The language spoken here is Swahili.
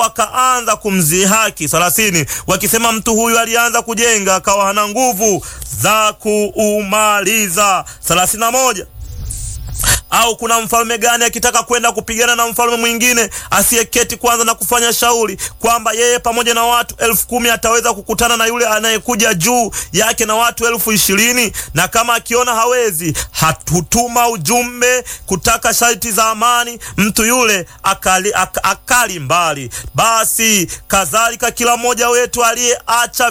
wakaanza kumzihaki. thelathini, wakisema mtu huyu alianza kujenga akawa hana nguvu za kuumaliza. thelathini na moja au kuna mfalme gani akitaka kwenda kupigana na mfalme mwingine asiyeketi kwanza na kufanya shauri kwamba yeye pamoja na watu elfu kumi ataweza kukutana na yule anayekuja juu yake na watu elfu ishirini na kama akiona hawezi, hatutuma ujumbe kutaka sharti za amani, mtu yule akali, ak, akali mbali. Basi kadhalika kila mmoja wetu aliyeacha